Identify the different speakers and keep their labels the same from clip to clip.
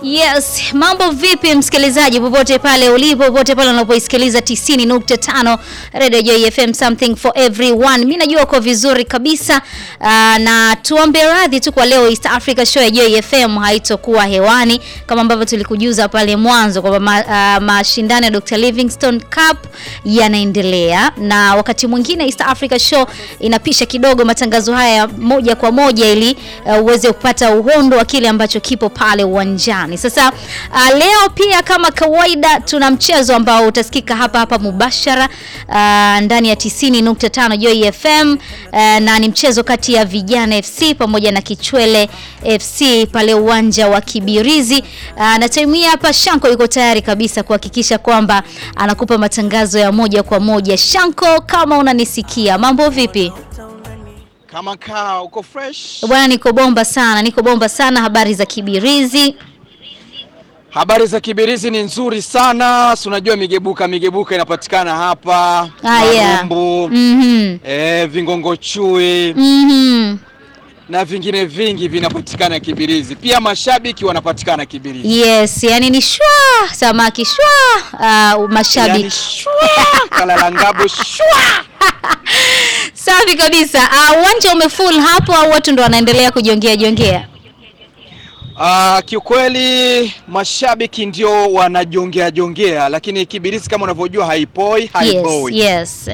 Speaker 1: Yes, mambo vipi msikilizaji popote pale ulipo, popote pale unapoisikiliza 90.5 Radio Joy FM something for everyone. Mimi najua uko vizuri kabisa uh, na tuombe radhi tu kwa leo East Africa Show ya Joy FM haitokuwa hewani kama ambavyo tulikujuza pale mwanzo kwamba ma, uh, mashindano ya Dr. Livingstone Cup yanaendelea na wakati mwingine East Africa Show inapisha kidogo matangazo haya moja kwa moja ili uh, uweze kupata uhondo wa kile ambacho kipo pale uwanjani. Sasa uh, leo pia kama kawaida tuna mchezo ambao utasikika hapa hapa mubashara uh, ndani ya 90.5 Joy FM uh, na ni mchezo kati ya Vijana FC pamoja na Kichwele FC pale uwanja wa Kibirizi uh, na time hii hapa Shanko yuko tayari kabisa kuhakikisha kwamba anakupa matangazo ya moja kwa moja. Shanko, kama unanisikia, mambo vipi?
Speaker 2: Kama kaa uko fresh.
Speaker 1: Bwana, niko bomba sana, niko bomba sana. Habari za Kibirizi?
Speaker 2: Habari za Kibirizi ni nzuri sana. Si unajua migebuka migebuka inapatikana hapa.
Speaker 1: Ah, yeah.
Speaker 2: Marumbu,
Speaker 1: Mhm.
Speaker 2: eh, Vingongo Chui
Speaker 1: Mhm.
Speaker 2: na vingine vingi vinapatikana Kibirizi. Pia mashabiki wanapatikana Kibirizi.
Speaker 1: Yes, yani ni shwa samaki shwa uh, mashabiki
Speaker 2: Yani, shwa, kalalangabo shwa.
Speaker 1: safi kabisa. Uh, uwanja umefull hapo au watu ndo wanaendelea kujiongea jiongea?
Speaker 2: Ah, kiukweli mashabiki ndio wanajongea jongea, lakini Kibirizi kama unavyojua haipoi
Speaker 1: Yes,
Speaker 2: haiboi.
Speaker 1: yes.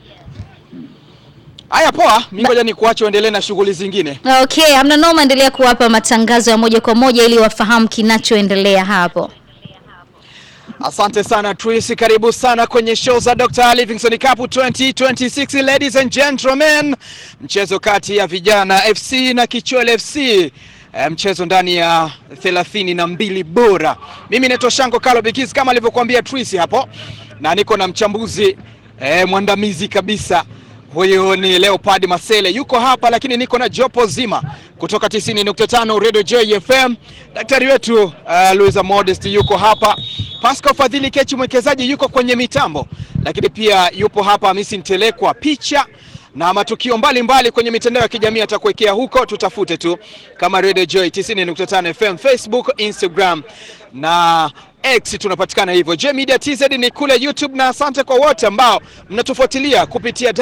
Speaker 2: Haya, poa. Mimi ngoja nikuache uendelee na shughuli zingine.
Speaker 1: Okay, amna noma, endelea kuwapa matangazo ya moja kwa moja ili wafahamu kinachoendelea hapo.
Speaker 2: Asante sana Tris, karibu sana kwenye show za Dr. Livingstone Cup 2026 ladies and gentlemen, mchezo kati ya Vijana FC na Kichwele FC, eh, mchezo ndani ya thelathini na mbili bora. Mimi naitwa Shango Kalo Bikis kama alivyokuambia Tris hapo, na niko na mchambuzi eh, mwandamizi kabisa huyu ni Leopard Masele yuko hapa, lakini niko na jopo zima kutoka 90.5 Radio Joy FM. Daktari wetu uh, Luisa Modest yuko hapa, Pascal Fadhili Kechi mwekezaji yuko kwenye mitambo, lakini pia yupo hapa Hamisi Ntelekwa picha na matukio mbalimbali mbali kwenye mitandao ya kijamii atakuwekea huko, tutafute tu kama Radio Joy 90.5 FM, Facebook, Instagram na X tunapatikana hivyo. J Media TZ ni kule YouTube, na asante kwa wote ambao mnatufuatilia kupitia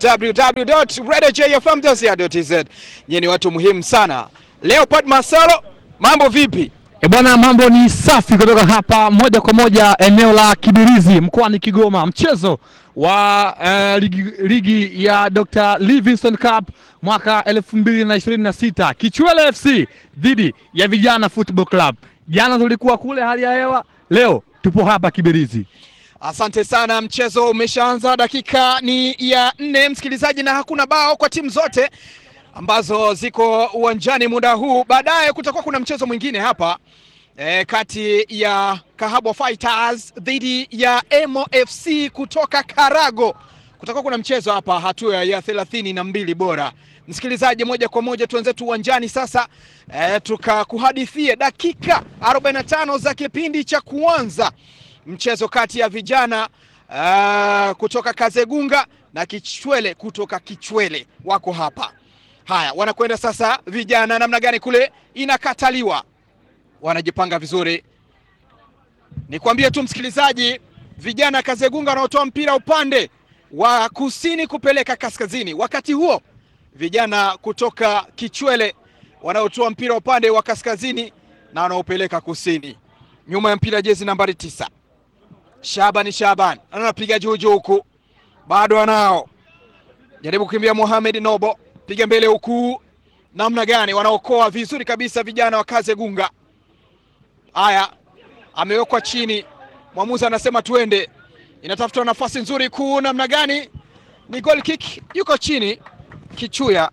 Speaker 2: www.radiojfm.co.tz. Nyie ni watu muhimu sana. Leopard Masalo, mambo vipi?
Speaker 3: E bwana, mambo ni safi kutoka hapa moja kwa moja eneo la Kibirizi mkoani Kigoma, mchezo wa eh, ligi, ligi ya Dr. Livingstone Cup mwaka 2026 Kichwele FC dhidi ya Vijana Football Club. Jana tulikuwa kule hali ya hewa, leo tupo hapa Kibirizi.
Speaker 2: Asante sana, mchezo umeshaanza, dakika ni ya nne msikilizaji, na hakuna bao kwa timu zote ambazo ziko uwanjani muda huu. Baadaye kutakuwa kuna mchezo mwingine hapa e, kati ya Kahabwa Fighters dhidi ya Emo FC kutoka Karago. Kutakuwa kuna mchezo hapa, hatua ya thelathini na mbili bora. Msikilizaji, moja kwa moja tuanze tu uwanjani sasa, e, tukakuhadithie dakika 45 za kipindi cha kuanza mchezo kati ya vijana uh, kutoka Kazegunga na Kichwele kutoka Kichwele wako hapa. Haya, wanakwenda sasa. Vijana namna gani kule, inakataliwa, wanajipanga vizuri. Nikwambie tu msikilizaji, vijana Kazegunga wanaotoa mpira upande wa kusini kupeleka kaskazini, wakati huo vijana kutoka Kichwele wanaotoa mpira upande wa kaskazini na wanaopeleka kusini. Nyuma ya mpira jezi nambari tisa Shabani Shaban anapiga juu juu huku, bado anao jaribu kukimbia. Mohamed Nobo piga mbele huku, namna gani wanaokoa vizuri kabisa vijana wa Kazegunga. Haya, amewekwa chini, mwamuzi anasema twende, inatafutwa nafasi nzuri kuu, namna gani, ni goal kick. Yuko chini Kichuya,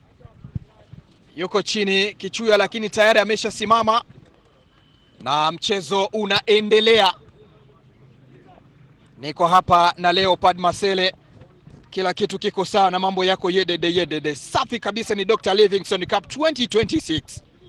Speaker 2: yuko chini Kichuya, lakini tayari ameshasimama na mchezo unaendelea. Niko hapa na Leopard Masele, kila kitu kiko sawa na mambo yako yedede yedede, safi kabisa. Ni Dr. Livingstone Cup 2026.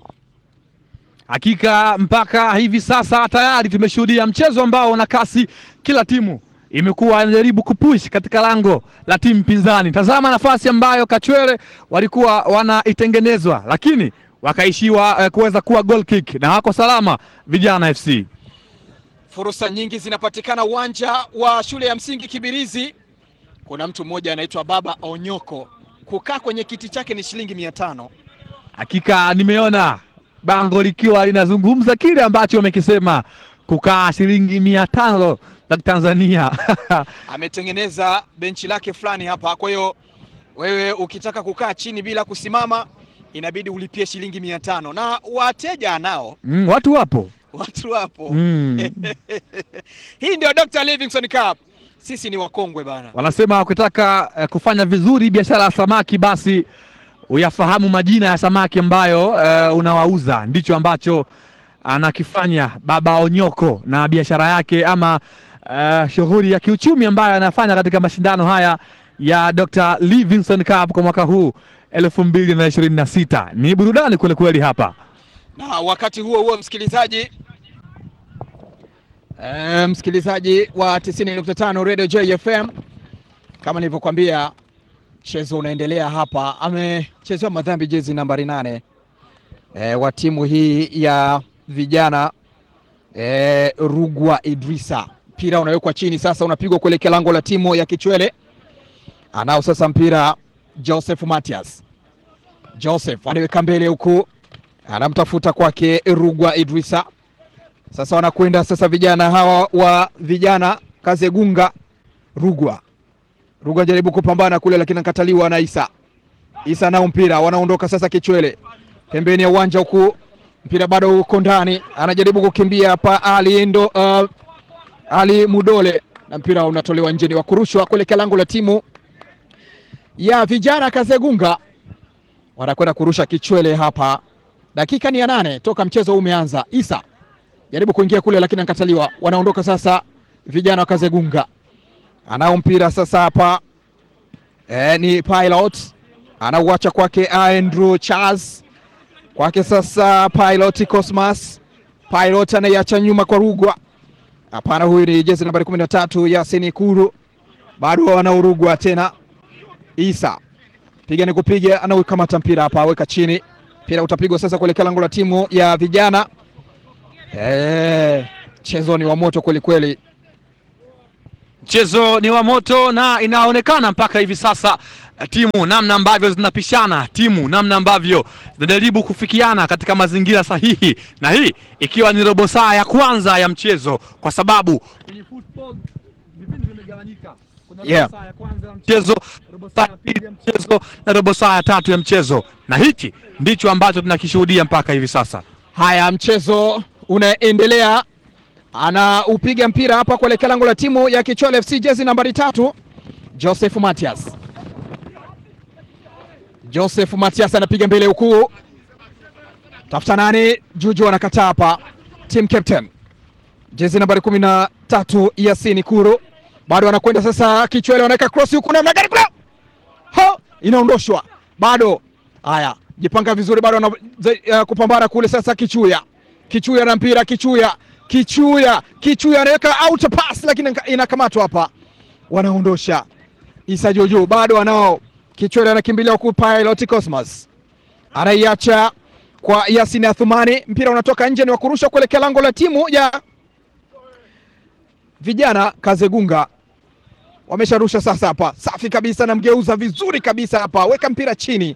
Speaker 3: Hakika mpaka hivi sasa tayari tumeshuhudia mchezo ambao una kasi, kila timu imekuwa inajaribu kupush katika lango la timu pinzani. Tazama nafasi ambayo Kachwele walikuwa wanaitengenezwa, lakini wakaishiwa eh, kuweza kuwa goal kick na wako salama vijana FC.
Speaker 2: Fursa nyingi zinapatikana uwanja wa shule ya msingi Kibirizi. Kuna mtu mmoja anaitwa Baba Onyoko, kukaa kwenye kiti chake ni shilingi mia tano.
Speaker 3: Hakika nimeona bango likiwa linazungumza kile ambacho wamekisema, kukaa shilingi mia tano za Tanzania
Speaker 2: Ametengeneza benchi lake fulani hapa, kwa hiyo wewe ukitaka kukaa chini bila kusimama inabidi ulipie shilingi mia tano na wateja anao
Speaker 3: mm, watu wapo
Speaker 2: watu wapo
Speaker 3: mm.
Speaker 2: Hii ndio Dr. Livingstone Cup. Sisi ni wakongwe bana.
Speaker 3: Wanasema ukitaka eh, kufanya vizuri biashara ya samaki basi uyafahamu majina ya samaki ambayo eh, unawauza. Ndicho ambacho anakifanya Baba Onyoko na biashara yake ama eh, shughuli ya kiuchumi ambayo anafanya katika mashindano haya ya Dr. Livingstone Cup kwa mwaka huu elfu mbili na ishirini na sita. Ni burudani kweli kweli hapa.
Speaker 2: Na wakati huo huo msikilizaji, e, msikilizaji wa 90.5 Radio JFM, kama nilivyokuambia mchezo unaendelea hapa. Amechezewa madhambi jezi nambari nane e, wa timu hii ya vijana e, Rugwa Idrisa. Mpira unawekwa chini sasa, unapigwa kuelekea lango la timu ya Kichwele. Anao sasa mpira Joseph Matias. Joseph anaweka mbele huku anamtafuta kwake Rugwa Idrisa. Sasa wanakwenda sasa vijana hawa wa vijana Kazegunga. Rugwa Rugwa jaribu kupambana kule, lakini anakataliwa na Isa. Isa nao mpira, wanaondoka sasa Kichwele pembeni ya uwanja huku, mpira bado uko ndani, anajaribu kukimbia hapa Ali ndo, uh, Ali Mudole na mpira unatolewa nje, ni wa kurushwa kuelekea lango la timu ya vijana Kazegunga. Wanakwenda kurusha Kichwele hapa dakika ni ya nane toka mchezo huu umeanza. Isa jaribu kuingia kule, lakini anakataliwa. Wanaondoka sasa vijana wa Kazegunga, anao mpira sasa hapa e, ni Pilot anauacha kwake Andrew Charles, kwake sasa Pilot Cosmas. Pilot anaiacha nyuma kwa Rugwa. Hapana, huyu ni jezi nambari kumi na tatu Yasin Kuru, bado wanaurugwa tena. Isa piga ni kupiga, anaukamata mpira hapa, aweka chini mpira utapigwa sasa kuelekea lango la timu ya vijana. Mchezo ni wa moto kweli kweli.
Speaker 3: Mchezo ni wa moto na inaonekana mpaka hivi sasa eh, timu namna ambavyo zinapishana, timu namna ambavyo zinajaribu kufikiana katika mazingira sahihi, na hii ikiwa ni robo saa ya kwanza ya mchezo, kwa sababu kwenye football vipindi vimegawanyika. Kuna robo
Speaker 2: Yeah.
Speaker 3: saa ya kwanza ya mchezo, robo saa ya pili ya mchezo na robo saa ya tatu ya mchezo, na hiki ndicho ambacho tunakishuhudia mpaka hivi sasa.
Speaker 2: Haya, mchezo unaendelea, anaupiga mpira hapa kuelekea lango la timu ya Kichwele FC, jezi nambari tatu Joseph Matias. Joseph Matias anapiga mbele huku, tafuta nani? Juju anakataa hapa, team captain jezi nambari kumi na tatu Yasini Kuru bado anakwenda sasa. Kichwele wanaweka cross huku, namna gani kule, ha inaondoshwa bado. Haya, jipanga vizuri, bado ana uh, kupambana kule sasa. Kichuya Kichuya na mpira, Kichuya Kichuya Kichuya anaweka out pass, lakini inakamatwa hapa, wanaondosha. Isa Jojo bado anao Kichwele anakimbilia huku, Pilot Cosmas anaiacha kwa Yasin Athumani, mpira unatoka nje, ni wa kurusha kuelekea lango la timu ya vijana Kazegunga. Wamesharusha sasa hapa, safi kabisa, namgeuza vizuri kabisa hapa, weka mpira chini.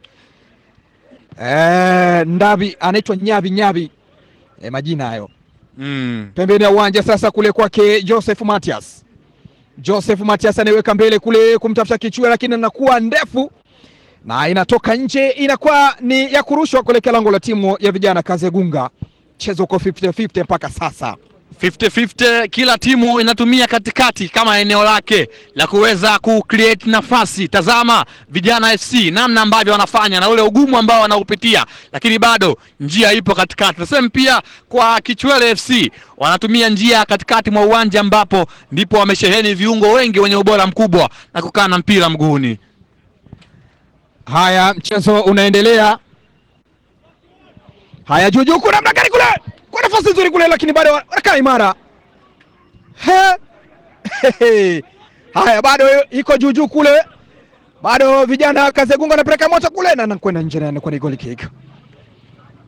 Speaker 2: E, Ndavi anaitwa Nyavi Nyavi, e, majina hayo
Speaker 3: Mm.
Speaker 2: pembeni ya uwanja sasa, kule kwake Joseph Matias. Joseph Matias anaiweka mbele kule kumtafuta Kichua, lakini inakuwa ndefu na inatoka nje, inakuwa ni ya kurushwa kuelekea lango la timu ya vijana Kazegunga. Mchezo uko 50-50 mpaka sasa.
Speaker 3: 50-50 kila timu inatumia katikati kama eneo lake la kuweza ku create nafasi. Tazama vijana FC namna ambavyo wanafanya na ule ugumu ambao wanaupitia, lakini bado njia ipo katikati. Nasema pia kwa Kichwele FC wanatumia njia katikati mwa uwanja ambapo ndipo wamesheheni viungo wengi wenye ubora mkubwa na kukaa na mpira mguuni.
Speaker 2: Haya, mchezo unaendelea. Haya, Juju kuna namna gani kule, kwa nafasi nzuri kule, lakini bado wanakaa imara. He. He. Haya, bado iko Juju kule, bado vijana Kazegunga anapeleka moto kule na anakwenda nje na anakuwa ni goal kick.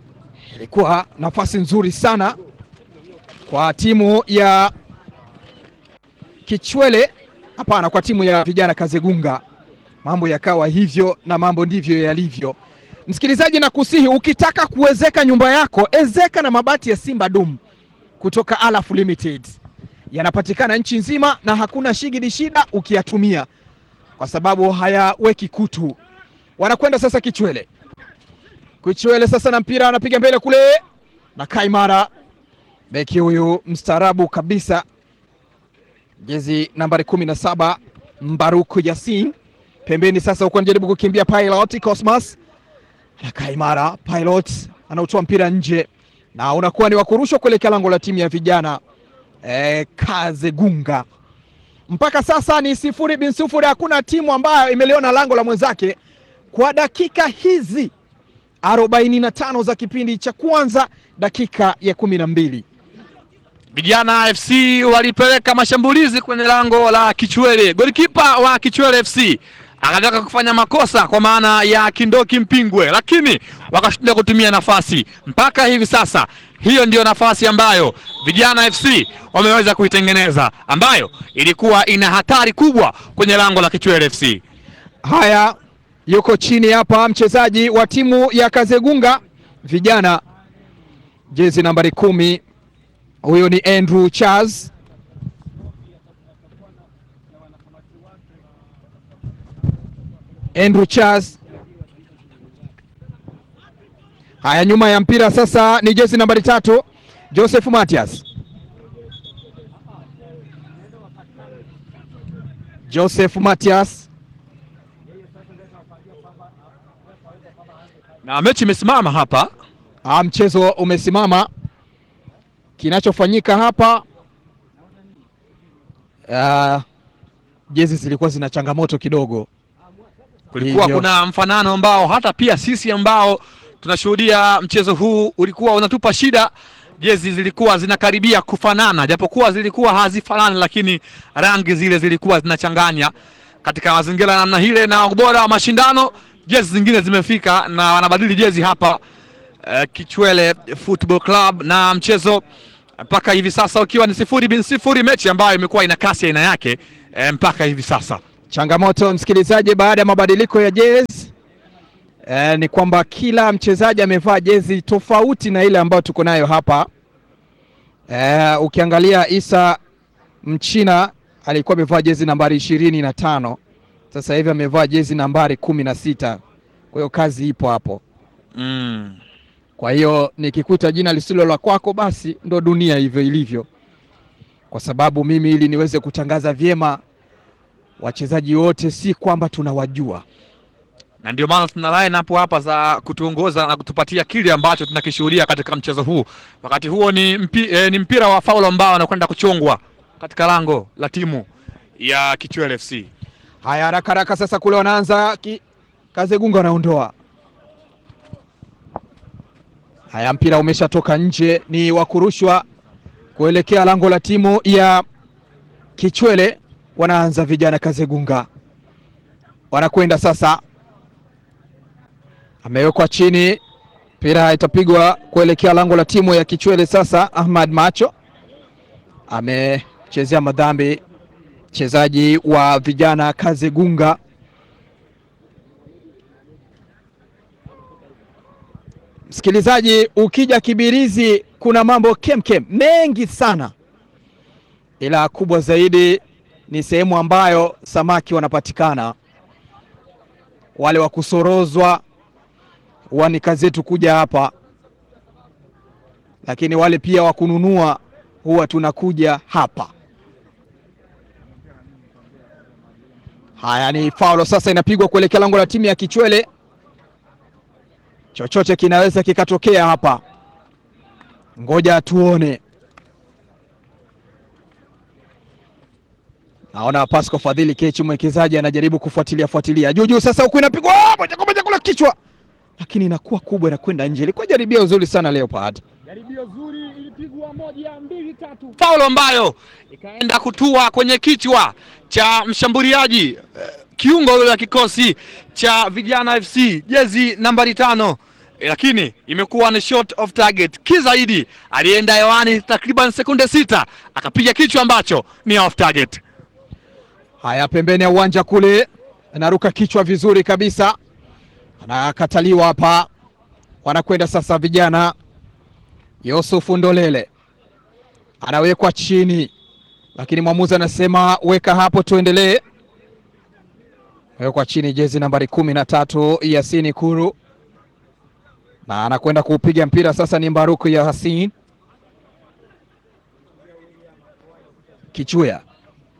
Speaker 2: ilikuwa nafasi nzuri sana kwa timu ya Kichwele, hapana, kwa timu ya vijana Kazegunga. Mambo yakawa hivyo na mambo ndivyo yalivyo. Msikilizaji, na kusihi ukitaka kuwezeka nyumba yako, ezeka na mabati ya Simba Dum kutoka Alaf Limited. Yanapatikana nchi nzima na hakuna shigidi shida ukiyatumia, kwa sababu hayaweki kutu. Wanakwenda sasa Kichwele. Kichwele sasa na mpira anapiga mbele kule na Kaimara, beki huyu mstaarabu kabisa, jezi nambari kumi na saba Mbaruku Yasin pembeni sasa, huko anajaribu kukimbia Pilot Cosmas na Kaimara. Pilot anautoa mpira nje na unakuwa ni wakurushwa kuelekea lango la timu ya vijana e, Kazegunga. Mpaka sasa ni sifuri bin sifuri, hakuna timu ambayo imeliona lango la mwenzake kwa dakika hizi arobaini na tano za kipindi cha kwanza, dakika ya kumi na mbili.
Speaker 3: Vijana FC walipeleka mashambulizi kwenye lango la Kichwele. Golikipa wa Kichwele FC akataka kufanya makosa kwa maana ya Kindoki Mpingwe, lakini wakashinda kutumia nafasi. Mpaka hivi sasa, hiyo ndiyo nafasi ambayo Vijana FC wameweza kuitengeneza, ambayo ilikuwa ina hatari kubwa kwenye lango la Kichwele FC.
Speaker 2: Haya, yuko chini hapa mchezaji wa timu ya Kazegunga vijana, jezi nambari kumi, huyo ni Andrew Charles. Andrew Charles. Haya, nyuma ya mpira sasa ni jezi nambari tatu, Joseph Matias. Joseph Matias
Speaker 3: Na mechi imesimama hapa.
Speaker 2: Ah, mchezo umesimama. Kinachofanyika hapa ah, jezi zilikuwa zina changamoto kidogo.
Speaker 3: Kulikuwa
Speaker 2: Hivyo.
Speaker 3: kuna mfanano ambao hata pia sisi ambao tunashuhudia mchezo huu ulikuwa unatupa shida. Jezi zilikuwa zinakaribia kufanana, japokuwa zilikuwa hazifanani, lakini rangi zile zilikuwa zinachanganya katika mazingira ya namna hile, na ubora wa mashindano, jezi zingine zimefika na wanabadili jezi hapa eh, Kichwele Football Club, na mchezo mpaka hivi sasa ukiwa ni sifuri bin sifuri, mechi ambayo imekuwa ina kasi ya aina yake eh, mpaka hivi sasa.
Speaker 2: Changamoto msikilizaji, baada ya mabadiliko ya jezi eh, ni kwamba kila mchezaji amevaa jezi tofauti na ile ambayo tuko nayo hapa eh, ukiangalia Isa Mchina alikuwa amevaa jezi nambari ishirini na tano sasa hivi amevaa jezi nambari kumi na sita kwa hiyo kazi ipo hapo.
Speaker 3: mm.
Speaker 2: Kwa hiyo nikikuta jina lisilo la kwako, basi ndo dunia hivyo ilivyo, kwa sababu mimi ili niweze kutangaza vyema wachezaji wote, si kwamba tunawajua.
Speaker 3: na ndio maana tuna line hapo hapa za kutuongoza na kutupatia kile ambacho tunakishuhudia katika mchezo huu. Wakati huo ni, mpi, eh, ni mpira wa faulu ambao anakwenda kuchongwa katika lango la timu ya Kichwele FC.
Speaker 2: Haya, haraka haraka sasa, kule wanaanza ki... Kazegunga wanaondoa. Haya, mpira umeshatoka nje, ni wa kurushwa kuelekea lango la timu ya Kichwele. Wanaanza vijana Kazegunga, wanakwenda sasa, amewekwa chini, mpira itapigwa kuelekea lango la timu ya Kichwele. Sasa Ahmad Macho amechezea madhambi mchezaji wa vijana Kazegunga. Msikilizaji, ukija Kibirizi kuna mambo kemkem mengi sana, ila kubwa zaidi ni sehemu ambayo samaki wanapatikana, wale wa kusorozwa. Huwa ni kazi yetu kuja hapa, lakini wale pia wa kununua huwa tunakuja hapa. Haya, ni faulo sasa, inapigwa kuelekea lango la timu ya Kichwele. Chochote kinaweza kikatokea hapa, ngoja tuone. Naona Pasco Fadhili Kechi mwekezaji anajaribu kufuatilia fuatilia juu juu, sasa huku inapigwa moja kwa moja kula kichwa, lakini inakuwa kubwa, inakwenda nje. Ilikuwa jaribio zuri sana Leopard.
Speaker 3: Jaribio zuri, ilipigwa moja mbili tatu, faulu ambayo ikaenda kutua kwenye kichwa cha mshambuliaji eh, kiungo yule wa kikosi cha vijana FC jezi nambari tano lakini imekuwa ni short of target. Kizaidi alienda hewani takriban sekunde sita akapiga kichwa ambacho ni off target.
Speaker 2: Haya, pembeni ya uwanja kule, anaruka kichwa vizuri kabisa, anakataliwa hapa. Wanakwenda sasa vijana. Yusufu Ndolele anawekwa chini, lakini mwamuzi anasema weka hapo, tuendelee. Wekwa chini jezi nambari kumi na tatu Yasini Kuru, na anakwenda kuupiga mpira sasa. Ni Mbaruku ya Hasin Kichuya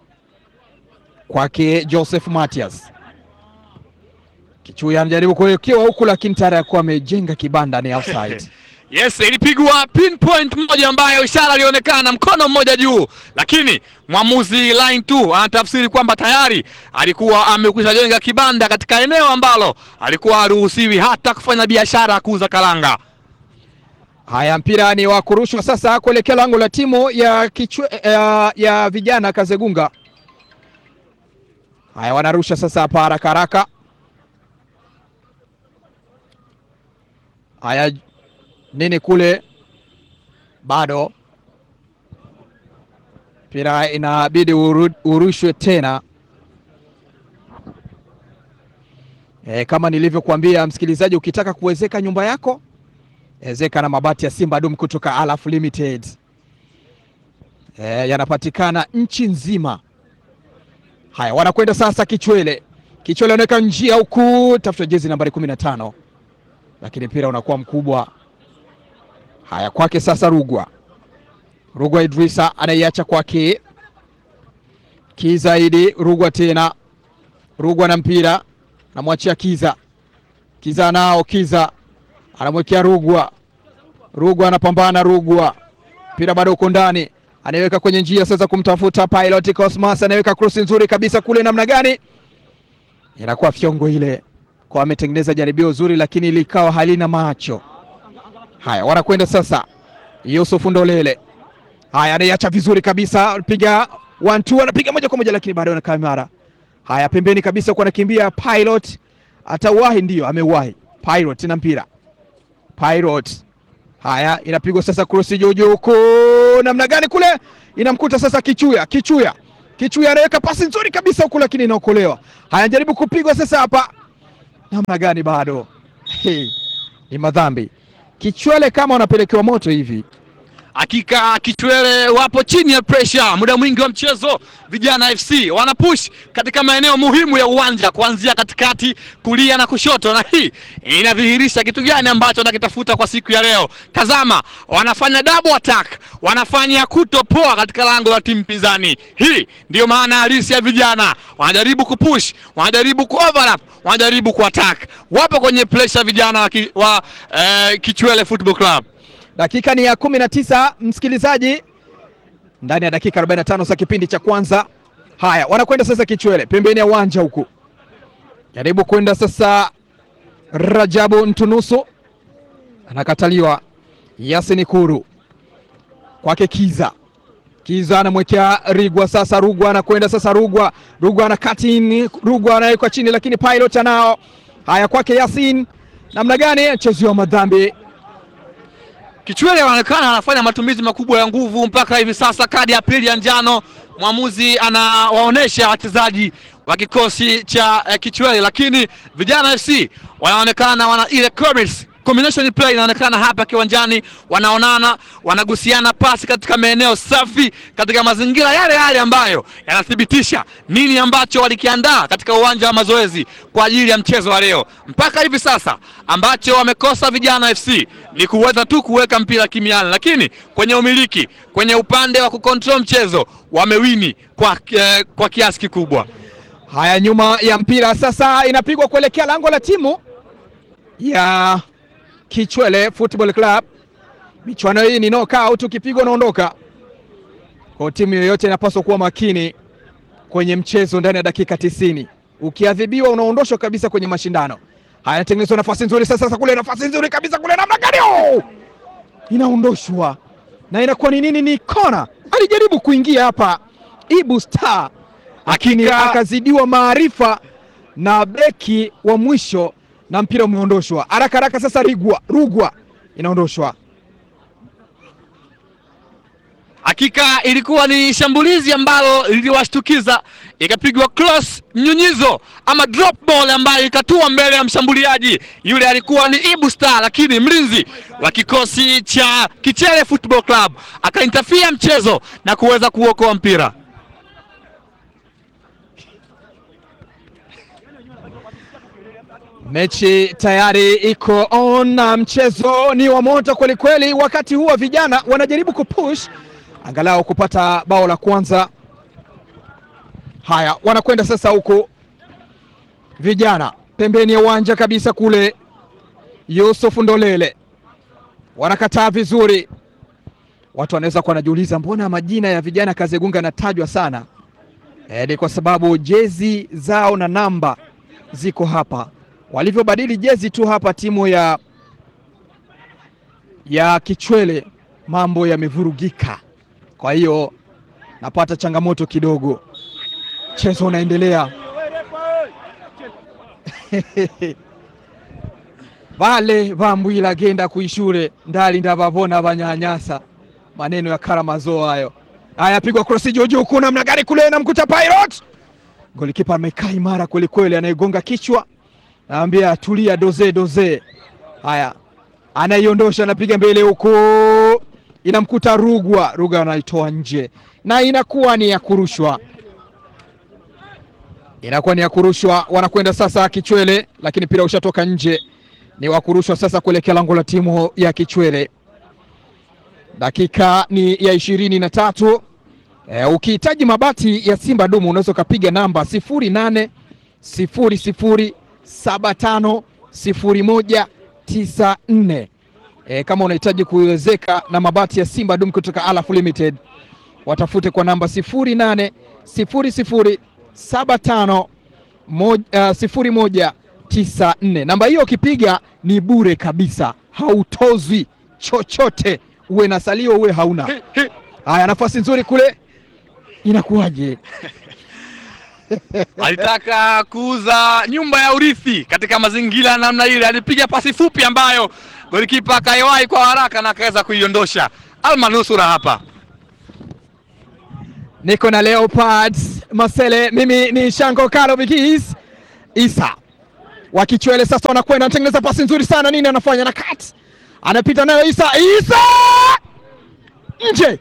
Speaker 2: kwake Joseph Matias Kichuya anajaribu kuwekewa huku, lakini tayari akuwa amejenga kibanda, ni outside.
Speaker 3: Yes, ilipigwa pinpoint moja ambayo ishara ilionekana mkono mmoja juu, lakini mwamuzi line 2 anatafsiri kwamba tayari alikuwa amekwisha jenga kibanda katika eneo ambalo alikuwa haruhusiwi hata kufanya biashara ya kuuza karanga.
Speaker 2: Haya, mpira ni wa kurushwa sasa kuelekea lango la timu ya, kichwe, ya, ya vijana Kazegunga. Haya, wanarusha sasa hapa haraka haraka. Haya, nini kule, bado mpira inabidi uru, urushwe tena. E, kama nilivyokuambia msikilizaji, ukitaka kuwezeka nyumba yako ezeka na mabati ya Simba Dum kutoka Alaf Limited. E, yanapatikana nchi nzima. Haya, wanakwenda sasa Kichwele. Kichwele anaweka njia huku, tafuta jezi nambari kumi na tano, lakini mpira unakuwa mkubwa. Haya, kwake sasa Rugwa. Rugwa Idrisa anaiacha kwake Kizaidi. Rugwa tena, Rugwa na mpira namwachia Kiza. Kiza nao Kiza anamwekea Rugwa. Rugwa anapambana, Rugwa mpira bado uko ndani, anaiweka kwenye njia sasa kumtafuta Pilot Cosmas, anaweka cross nzuri kabisa kule, namna gani inakuwa fyongo ile, kwa ametengeneza jaribio zuri, lakini likawa halina macho. Haya, wanakwenda sasa, Yusuf Ndolele. Haya, anaiacha vizuri kabisa, piga one two, anapiga moja kwa moja, lakini bado anakaa imara. Haya, pembeni kabisa, kwa anakimbia Pilot, atawahi, ndio amewahi Pilot na mpira Pirate. Haya, inapigwa sasa cross juu juu huko, namna gani kule, inamkuta sasa Kichuya. Kichuya, Kichuya anaweka pasi nzuri kabisa huku, lakini inaokolewa. Haya, jaribu kupigwa sasa hapa, namna gani, bado hey, ni madhambi. Kichwele kama wanapelekewa moto hivi.
Speaker 3: Hakika Kichwele wapo chini ya pressure muda mwingi wa mchezo. Vijana FC wanapush katika maeneo muhimu ya uwanja kuanzia katikati, kulia na kushoto, na hii inadhihirisha kitu gani ambacho wanakitafuta kwa siku ya leo. Tazama, wanafanya double attack, wanafanya kutopoa katika lango la timu pinzani. Hii ndiyo maana halisi ya vijana, wanajaribu kupush, wanajaribu kuoverlap, wanajaribu kuattack. Wapo kwenye pressure vijana wa, ki, wa eh, Kichwele Football Club.
Speaker 2: Dakika ni ya kumi na tisa msikilizaji, ndani ya dakika 45 za kipindi cha kwanza. Haya, wanakwenda sasa Kichwele pembeni ya uwanja huku, jaribu kwenda sasa. Rajabu Ntunusu anakataliwa. Yasin Kuru kwake Kiza, Kiza anamwekea Rigwa sasa. Rugwa anakwenda sasa, Rugwa Rugwa ana katini, Rugwa anawekwa chini, lakini Pilot anao. Haya, kwake Yasin, namna gani mchezo wa madhambi
Speaker 3: Kichwele anaonekana anafanya matumizi makubwa ya nguvu mpaka hivi sasa. Kadi ya pili ya njano, mwamuzi anawaonesha wachezaji wa kikosi cha eh, Kichwele, lakini vijana FC wanaonekana wana ile chemistry combination play inaonekana hapa kiwanjani, wanaonana, wanagusiana pasi katika maeneo safi, katika mazingira yale yale ambayo yanathibitisha nini ambacho walikiandaa katika uwanja wa mazoezi kwa ajili ya mchezo wa leo. Mpaka hivi sasa ambacho wamekosa vijana FC ni kuweza tu kuweka mpira kimiani, lakini kwenye umiliki, kwenye upande wa kucontrol mchezo wamewini kwa, eh, kwa kiasi kikubwa.
Speaker 2: Haya, nyuma ya mpira sasa inapigwa kuelekea lango la timu ya Kichwele Football Club. Michuano hii ni knockout, ukipigwa unaondoka. Kwa timu yoyote inapaswa kuwa makini kwenye mchezo ndani ya dakika tisini. Ukiadhibiwa unaondoshwa kabisa kwenye mashindano haya. Inatengenezwa nafasi nzuri sasa, sasa kule, nafasi nzuri kabisa kule, namna gani oh! inaondoshwa na inakuwa ni nini? Ni kona. Alijaribu kuingia hapa Ibu Star lakini
Speaker 3: Hakika-
Speaker 2: akazidiwa maarifa na beki wa mwisho na mpira umeondoshwa haraka haraka. Sasa Rigwa Rugwa inaondoshwa
Speaker 3: Hakika ilikuwa ni shambulizi ambalo liliwashtukiza, ikapigwa cross mnyunyizo ama drop ball ambayo ikatua mbele ya mshambuliaji yule, alikuwa ni Ibu Star, lakini mlinzi wa kikosi cha Kichele Football Club akaintafia mchezo na kuweza kuokoa mpira.
Speaker 2: Mechi tayari iko on na mchezo ni wa moto kweli kweli. Wakati huo vijana wanajaribu kupush angalau kupata bao la kwanza. Haya, wanakwenda sasa huku vijana pembeni ya uwanja kabisa kule. Yusuf Ndolele wanakataa vizuri. Watu wanaweza kuwa wanajiuliza mbona majina ya vijana Kazegunga yanatajwa sana. E, ni kwa sababu jezi zao na namba ziko hapa walivyobadili jezi tu hapa timu ya ya Kichwele mambo yamevurugika, kwa hiyo napata changamoto kidogo. Mchezo unaendelea vale vambwila genda kuishure ndali ndavavona vanyanyasa maneno ya Karamazo hayo. Haya, pigwa krosi juu juu, kuna namna gani kule, namkuta Pirate, golikipa amekaa imara kweli kweli, anayegonga kichwa naambia tulia, doze doze. Haya, anaiondosha anapiga mbele huko, inamkuta Rugwa. Rugwa anaitoa nje na inakuwa ni ya kurushwa, inakuwa ni ya kurushwa. Wanakwenda sasa Kichwele, lakini mpira ushatoka nje, ni wa kurushwa sasa kuelekea lango la timu ya Kichwele. Dakika ni ya ishirini na tatu. E, ukihitaji mabati ya Simba dumu unaweza ukapiga namba sifuri nane sifuri sifuri saba tano sifuri moja tisa nne. E, kama unahitaji kuwezeka na mabati ya Simba Dum kutoka Alaf Limited watafute kwa namba sifuri nane sifuri sifuri saba tano moja, uh, sifuri moja tisa nne. Namba hiyo ukipiga ni bure kabisa, hautozwi chochote, uwe na salio uwe hauna. Haya, nafasi nzuri kule, inakuwaje?
Speaker 3: alitaka kuuza nyumba ya urithi katika mazingira ya namna ile. Alipiga pasi fupi ambayo golikipa akaiwahi kwa haraka na akaweza kuiondosha. Almanusura hapa
Speaker 2: niko na Leopards Masele, mimi ni Shango Kalo Bigis Isa wa Kichwele. Sasa wanakwenda anatengeneza pasi nzuri sana, nini anafanya na cut, anapita nayo Isa, Isa nje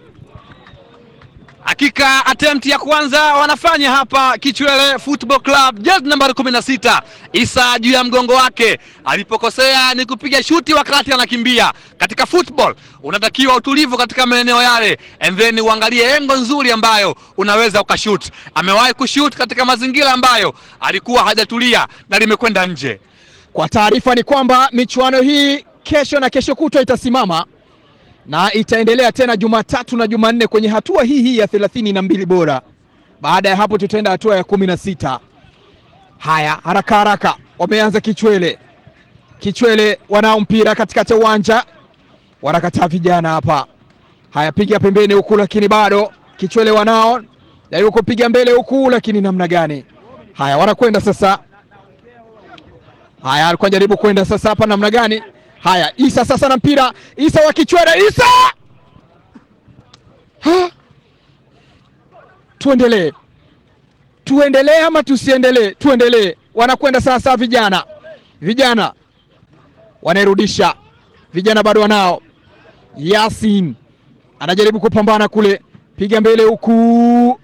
Speaker 3: Hakika attempt ya kwanza wanafanya hapa Kichwele Football Club, jezi nambari kumi na sita Isa juu ya mgongo wake. Alipokosea ni kupiga shuti wakati anakimbia. Katika football unatakiwa utulivu katika maeneo yale, and then uangalie engo nzuri ambayo unaweza ukashut. Amewahi kushut katika mazingira ambayo alikuwa hajatulia na limekwenda nje.
Speaker 2: Kwa taarifa ni kwamba michuano hii kesho na kesho kutwa itasimama na itaendelea tena Jumatatu na Jumanne kwenye hatua hii hii ya thelathini na mbili bora. Baada ya hapo tutaenda hatua ya kumi na sita. Haya, haraka haraka, wameanza Kichwele. Kichwele wanao mpira katikati ya uwanja, wanakataa vijana hapa. Haya, piga pembeni huku, lakini bado Kichwele wanao jaribu kupiga mbele huku, lakini namna gani? Haya, wanakwenda sasa. Haya, alikuwa jaribu kwenda sasa hapa, namna gani? Haya, Isa sasa na mpira, Isa wa Kichwele, Isa ha? Tuendelee, tuendelee ama tusiendelee? Tuendelee. Wanakwenda sasa vijana, vijana wanairudisha, vijana bado wanao. Yasin anajaribu kupambana kule, piga mbele huku.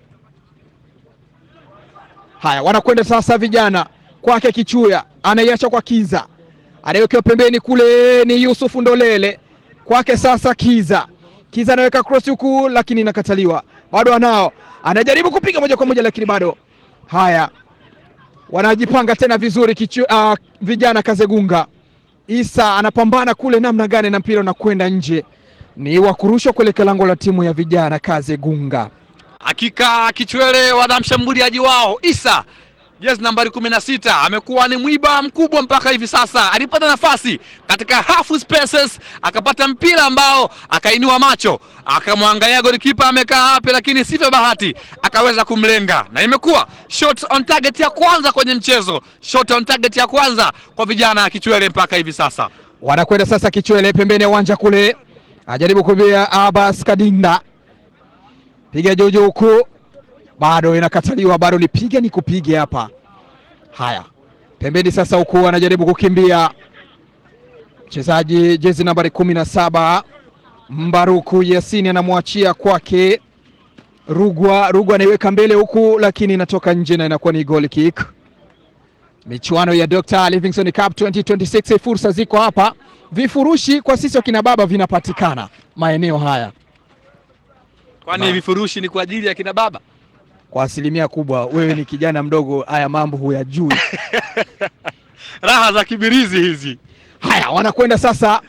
Speaker 2: Haya, wanakwenda sasa vijana kwake Kichuya, anaiacha kwa Kiza anayewekewa pembeni kule ni Yusuf Ndolele kwake sasa Kiza. Kiza anaweka cross huku, lakini inakataliwa. Bado anao, anajaribu kupiga moja kwa moja, lakini bado. Haya, wanajipanga tena vizuri kichu, uh, vijana Kazegunga. Isa anapambana kule, namna gani, na mpira unakwenda nje, ni wa kurushwa kuelekea lango la timu ya vijana Kazegunga.
Speaker 3: Hakika Kichwele wana mshambuliaji wao Isa jezi nambari kumi na sita amekuwa ni mwiba mkubwa mpaka hivi sasa. Alipata nafasi katika half spaces, akapata mpira ambao akainua macho akamwangalia golikipa amekaa wapi, lakini sivyo bahati akaweza kumlenga, na imekuwa shot on target ya kwanza kwenye mchezo, shot on target ya kwanza kwa vijana ya Kichwele mpaka hivi sasa.
Speaker 2: Wanakwenda sasa Kichwele pembeni ya uwanja kule, ajaribu kubia Abbas Kadinda, piga juju huku, bado inakataliwa, bado nipiga ni kupige hapa. Haya, pembeni sasa huku anajaribu kukimbia mchezaji jezi nambari kumi na saba Mbaruku Yasini anamwachia kwake Rugwa. Rugwa anaiweka mbele huku, lakini inatoka nje na inakuwa ni goal kick. Michuano ya Dr. Livingstone Cup 2026 fursa ziko hapa, vifurushi kwa sisi wakina baba vinapatikana maeneo haya
Speaker 3: Kwani
Speaker 2: Na-
Speaker 3: vifurushi ni kwa ajili ya kina baba?
Speaker 2: kwa asilimia kubwa. Wewe ni kijana mdogo, haya mambo huyajui.
Speaker 3: Raha za kibirizi hizi.
Speaker 2: Haya, wanakwenda sasa,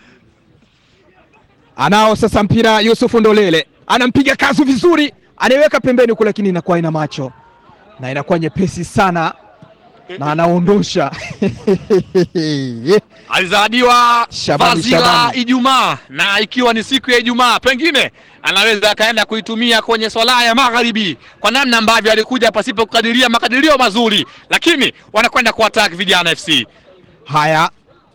Speaker 2: anao sasa mpira Yusufu Ndolele, anampiga kazu vizuri, anaiweka pembeni huku, lakini inakuwa ina macho na inakuwa nyepesi sana na anaondosha
Speaker 3: alizawadiwa
Speaker 2: Shabani,
Speaker 3: vazi la
Speaker 2: Shabani.
Speaker 3: Ijumaa, na ikiwa ni siku ya Ijumaa, pengine anaweza akaenda kuitumia kwenye swala ya magharibi kwa namna ambavyo alikuja pasipo kukadiria makadirio mazuri, lakini wanakwenda kuattack vijana FC.
Speaker 2: Haya,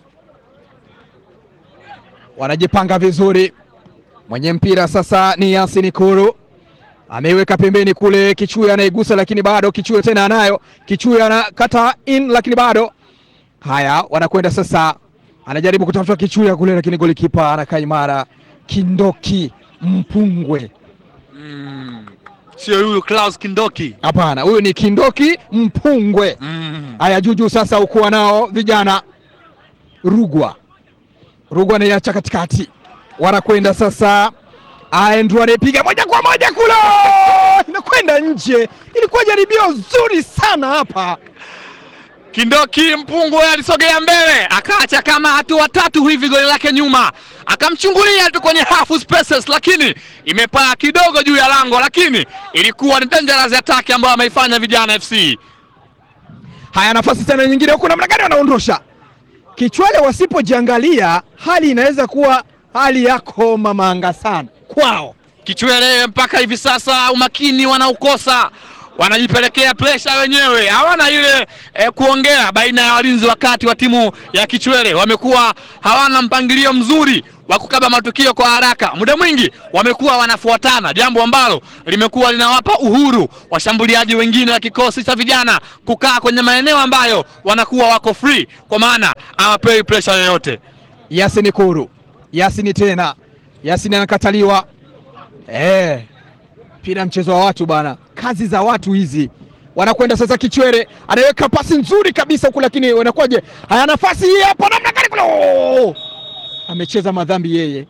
Speaker 2: wanajipanga vizuri. Mwenye mpira sasa ni Yasin Kuru, ameiweka pembeni kule. Kichuya anaigusa, lakini bado Kichuya tena anayo. Kichuya anakata in, lakini bado. Haya, wanakwenda sasa, anajaribu kutafuta Kichuya kule, lakini golikipa anakaa imara. Kindoki Mpungwe,
Speaker 3: Mm. Sio huyu Klaus Kindoki.
Speaker 2: hapana, huyu ni Kindoki Mpungwe.
Speaker 3: Mm.
Speaker 2: Haya, juju sasa ukuwa nao vijana Rugwa, Rugwa anaiacha katikati, wanakwenda sasa. Andrew anaipiga moja kwa moja kule, inakwenda nje. Ilikuwa jaribio zuri sana hapa.
Speaker 3: Kindoki Mpungwe alisogea mbele akaacha kama hatua tatu hivi goli lake nyuma, akamchungulia tu kwenye half spaces, lakini imepaa kidogo juu ya lango, lakini ilikuwa ni dangerous attack ambayo ameifanya vijana FC.
Speaker 2: Haya, nafasi tena nyingine huku, namna gani wanaondosha Kichwale. Wasipojiangalia hali inaweza kuwa hali yako mamanga sana kwao.
Speaker 3: Kichwele mpaka hivi sasa umakini wanaukosa, wanajipelekea presha wenyewe, hawana ile eh, kuongea baina ya walinzi wakati wa timu ya Kichwele. Wamekuwa hawana mpangilio mzuri wa kukaba matukio kwa haraka, muda mwingi wamekuwa wanafuatana, jambo ambalo limekuwa linawapa uhuru washambuliaji wengine wa kikosi cha vijana kukaa kwenye maeneo ambayo wanakuwa wako free, kwa maana hawapewi presha yoyote.
Speaker 2: Yasini Kuru, Yasini tena, Yasini anakataliwa. Eh, mpira mchezo wa watu bana, kazi za watu hizi. Wanakwenda sasa, Kichwere anaweka pasi nzuri kabisa huku, lakini wanakuwaje? Haya, nafasi hii hapo, namna gani kule! Oh! amecheza madhambi yeye.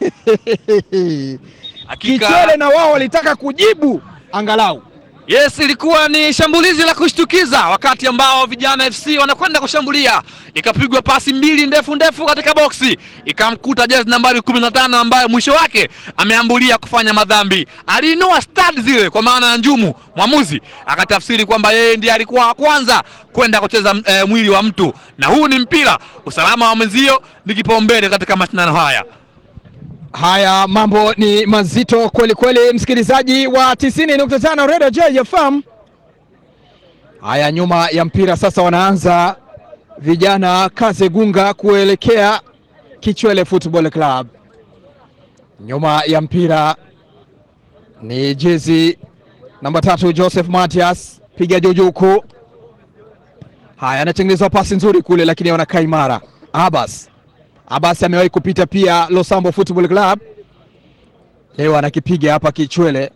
Speaker 2: Kichwere na wao walitaka kujibu angalau
Speaker 3: Yes, ilikuwa ni shambulizi la kushtukiza wakati ambao vijana FC wanakwenda kushambulia, ikapigwa pasi mbili ndefu ndefu katika boksi, ikamkuta jezi nambari 15 ambaye mwisho wake ameambulia kufanya madhambi. Aliinua stud zile kwa maana ya njumu, mwamuzi akatafsiri kwamba yeye ndiye alikuwa wa kwanza kwenda kucheza eh, mwili wa mtu, na huu ni mpira. Usalama wa mwenzio ni kipaumbele katika mashindano haya.
Speaker 2: Haya, mambo ni mazito kweli kweli, msikilizaji wa 90.5 Radio JFM. Haya, nyuma ya mpira sasa wanaanza vijana Kazegunga kuelekea Kichwele Football Club. Nyuma ya mpira ni jezi namba tatu Joseph Matias, piga juju huku. Haya, anatengenezwa pasi nzuri kule, lakini wanakaa imara. Abbas Abasi amewahi kupita pia Losambo Football Club, leo anakipiga hapa Kichwele.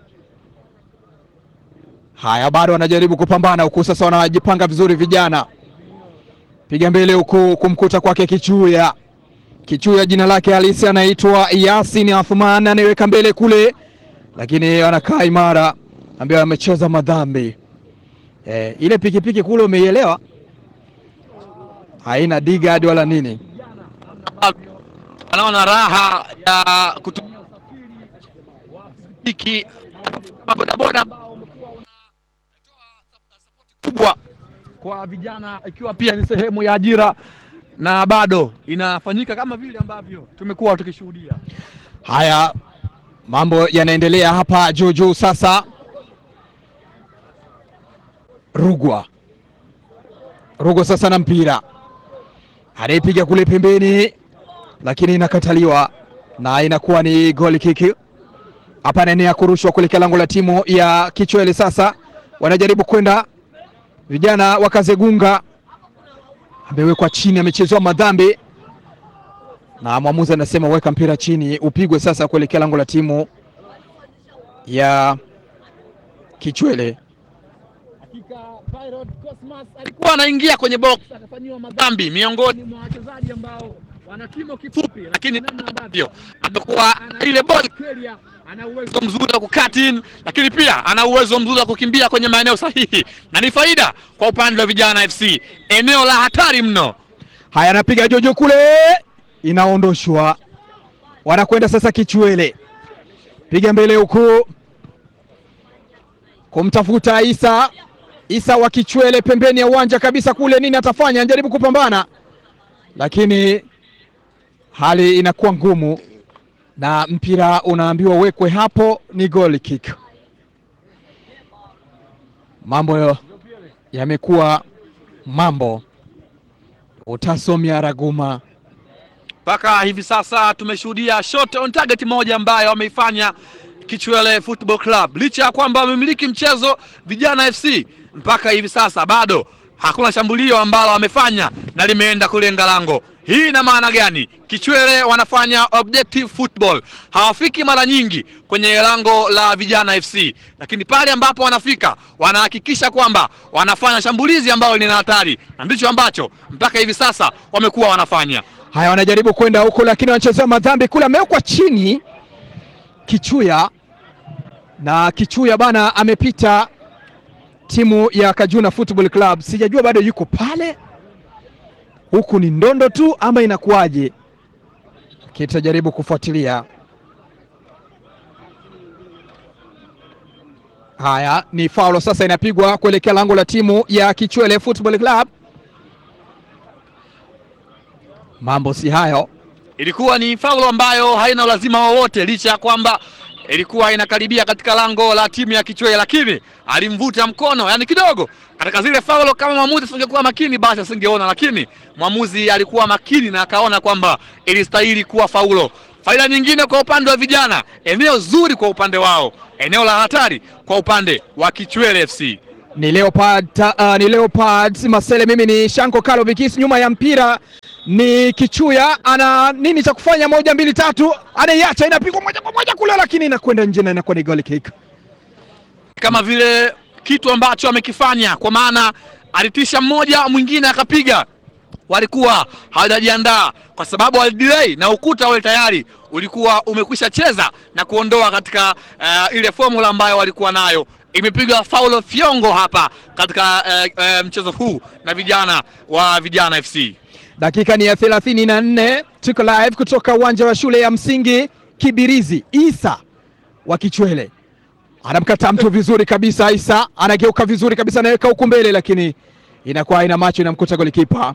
Speaker 2: Haya, bado wanajaribu kupambana huku, sasa wanajipanga vizuri vijana, piga mbele huku kumkuta kwake Kichuya. Kichuya jina lake halisi anaitwa Yasin Athman, anaiweka mbele kule, lakini wanakaa imara, ambaye amecheza madhambi eh, ile pikipiki kule, umeielewa, haina digad wala nini
Speaker 3: anaona raha ya kutumiki bodaboda kubwa kwa vijana, ikiwa pia ni sehemu ya ajira na bado inafanyika kama vile ambavyo tumekuwa tukishuhudia.
Speaker 2: Haya, mambo yanaendelea hapa juu juu. Sasa Rugwa, Rugwa sasa na mpira anayepiga kule pembeni, lakini inakataliwa na inakuwa ni goal kick. Hapa anaenea kurushwa kuelekea lango la timu ya Kichwele. Sasa wanajaribu kwenda vijana wa Kazegunga, amewekwa chini, amechezewa madhambi na mwamuzi anasema weka mpira chini upigwe sasa kuelekea lango la timu ya Kichwele.
Speaker 3: Hakika Pilot Cosmas alikuwa anaingia kwenye box akafanyiwa madhambi miongoni mwa wachezaji ambao wana kimo kifupi, lakini namna ambavyo amekuwa ana ile ball carrier, ana uwezo mzuri wa kucut in, lakini pia ana uwezo mzuri wa kukimbia kwenye maeneo sahihi, na ni faida kwa upande wa vijana FC, eneo la hatari mno.
Speaker 2: Haya, anapiga jojo kule, inaondoshwa, wanakwenda sasa Kichwele, piga mbele huku kumtafuta Isa. Isa wa Kichwele pembeni ya uwanja kabisa kule, nini atafanya? Anajaribu kupambana, lakini hali inakuwa ngumu na mpira unaambiwa wekwe hapo, ni goal kick. Mambo yamekuwa mambo utasomia raguma
Speaker 3: Mpaka hivi sasa tumeshuhudia shot on target moja ambayo wameifanya Kichwele Football Club, licha ya kwamba wamemiliki mchezo vijana FC. Mpaka hivi sasa bado hakuna shambulio ambalo wamefanya na limeenda kulenga lango. Hii ina maana gani? Kichwele wanafanya objective football, hawafiki mara nyingi kwenye lango la vijana FC, lakini pale ambapo wanafika wanahakikisha kwamba wanafanya shambulizi ambalo lina hatari, na ndicho ambacho mpaka hivi sasa wamekuwa wanafanya.
Speaker 2: Haya, wanajaribu kwenda huko, lakini wanachezea madhambi kule, amewekwa chini Kichuya na Kichuya bana amepita timu ya Kajuna Football Club. Sijajua bado yuko pale, huku ni ndondo tu ama inakuwaje? Kitajaribu kufuatilia. Haya, ni faulo sasa inapigwa kuelekea lango la timu ya Kichwele Football Club. Mambo si hayo.
Speaker 3: Ilikuwa ni faulo ambayo haina ulazima wowote, licha ya kwamba ilikuwa inakaribia katika lango la timu ya Kichwele, lakini alimvuta mkono, yani kidogo katika zile faulo. Kama mwamuzi asingekuwa makini, basi asingeona, lakini mwamuzi alikuwa makini na akaona kwamba ilistahili kuwa faulo. Faida nyingine kwa upande wa vijana, eneo zuri kwa upande wao, eneo la hatari kwa upande wa Kichwele FC.
Speaker 2: Ni Leopard, uh, ni Leopard Masele, mimi ni Shanko Kalo Vikis, nyuma ya mpira ni Kichuya, ana nini cha kufanya? Moja mbili tatu, anaiacha inapigwa moja kwa moja kule, lakini inakwenda nje na inakuwa ni goal kick.
Speaker 3: kama vile kitu ambacho amekifanya, kwa maana alitisha mmoja, mwingine akapiga. Walikuwa hawajajiandaa kwa sababu walidelay na ukuta ule tayari ulikuwa umekwisha cheza na kuondoa katika uh, ile formula ambayo walikuwa nayo. Imepigwa faulo fyongo hapa katika uh, uh, mchezo huu na vijana wa Vijana FC.
Speaker 2: Dakika ni ya thelathini na nne tuko live kutoka uwanja wa shule ya msingi Kibirizi. Isa wa Kichwele anamkataa mtu vizuri kabisa. Isa anageuka vizuri kabisa, anaweka huku mbele, lakini inakuwa ina macho, inamkuta golikipa.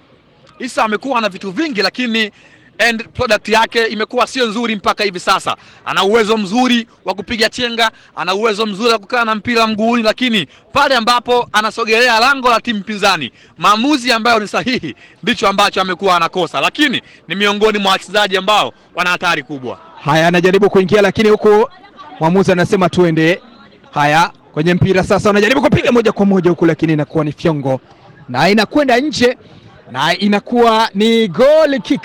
Speaker 3: Isa amekuwa na vitu vingi lakini end product yake imekuwa sio nzuri mpaka hivi sasa. Ana uwezo mzuri wa kupiga chenga, ana uwezo mzuri wa kukaa na mpira mguuni, lakini pale ambapo anasogelea lango la timu pinzani, maamuzi ambayo ni sahihi ndicho ambacho amekuwa anakosa, lakini ni miongoni mwa wachezaji ambao wana hatari kubwa.
Speaker 2: Haya, anajaribu kuingia, lakini huku mwamuzi anasema tuende. Haya, kwenye mpira sasa, wanajaribu kupiga moja kwa moja huku, lakini inakuwa ni fyongo na inakwenda nje na inakuwa ni goal kick.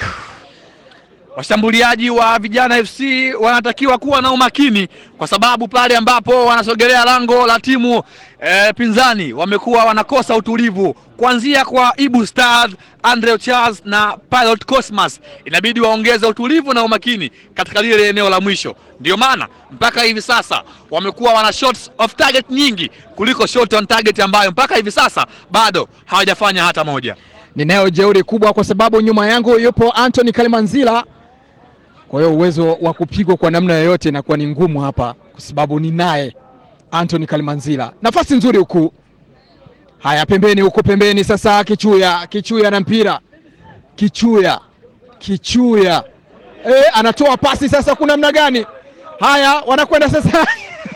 Speaker 3: Washambuliaji wa Vijana FC wanatakiwa kuwa na umakini kwa sababu pale ambapo wanasogelea lango la timu e, pinzani wamekuwa wanakosa utulivu, kuanzia kwa Ibu Stars, Andre Charles na Pilot Cosmas. Inabidi waongeze utulivu na umakini katika lile eneo la mwisho. Ndio maana mpaka hivi sasa wamekuwa wana shots off target nyingi kuliko shot on target ambayo mpaka hivi sasa bado hawajafanya hata moja.
Speaker 2: Ninayo jeuri kubwa kwa sababu nyuma yangu yupo Anthony Kalimanzila. Kwa hiyo uwezo wa kupigwa kwa namna yoyote inakuwa ni ngumu hapa, kwa sababu ninaye Anthony Kalimanzila. Nafasi nzuri huku. Haya, pembeni huko pembeni sasa, Kichuya, Kichuya na mpira, Kichuya, Kichuya e, anatoa pasi sasa, kuna namna gani? Haya, wanakwenda sasa